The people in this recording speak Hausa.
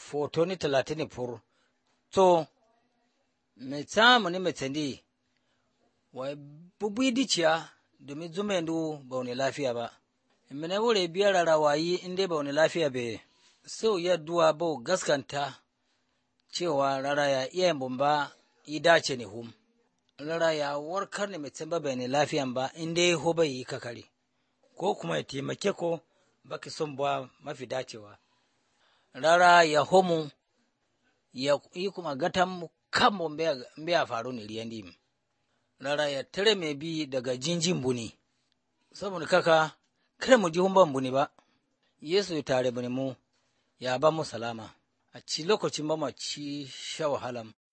fotoni talatini fur to me tsamu ni metsendi wa bubui diciya domin zumendu ba wani lafiya ba mene wure biyar rara wayi in dai ba wani lafiya be sau ya duwa ba gaskanta cewa rara ya iya bumba yi dace ne hum rara ya warkar ne mai ba bai ne lafiyan ba in dai ho bai yi kakari ko kuma ya taimake ko baki son ba mafi dacewa rara ya homu ya yi kuma gatan kan bombe ya faru ne riyan dim rara ya tare mai bi daga jinjin buni saboda kaka kada mu ji humban buni ba yesu ya tare buni mu ya ba mu salama a ci lokacin ba mu ci sha wahalan